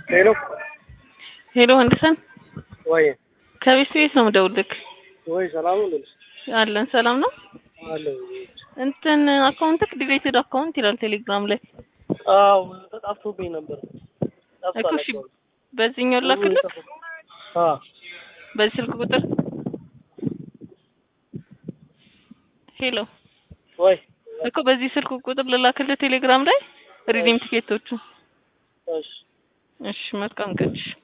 ሄሎ ሄሎ ወንድሰን ወይ ከቤት ቤት ነው የምደውልልክ። ወይ ሰላም ነው አለን ሰላም ነው። አለ እንትን አካውንትክ ዲሌትድ አካውንት ይላል ቴሌግራም ላይ አዎ ተጣፍቶብኝ ነበር እኮ እሺ፣ በዚህኛው ላክልክ አ በዚህ ስልክ ቁጥር ሄሎ ወይ እኮ በዚህ ስልክ ቁጥር ልላክልህ ቴሌግራም ላይ ሪዲም ቲኬቶቹ። እሺ እሺ መልካም ቀን። እሺ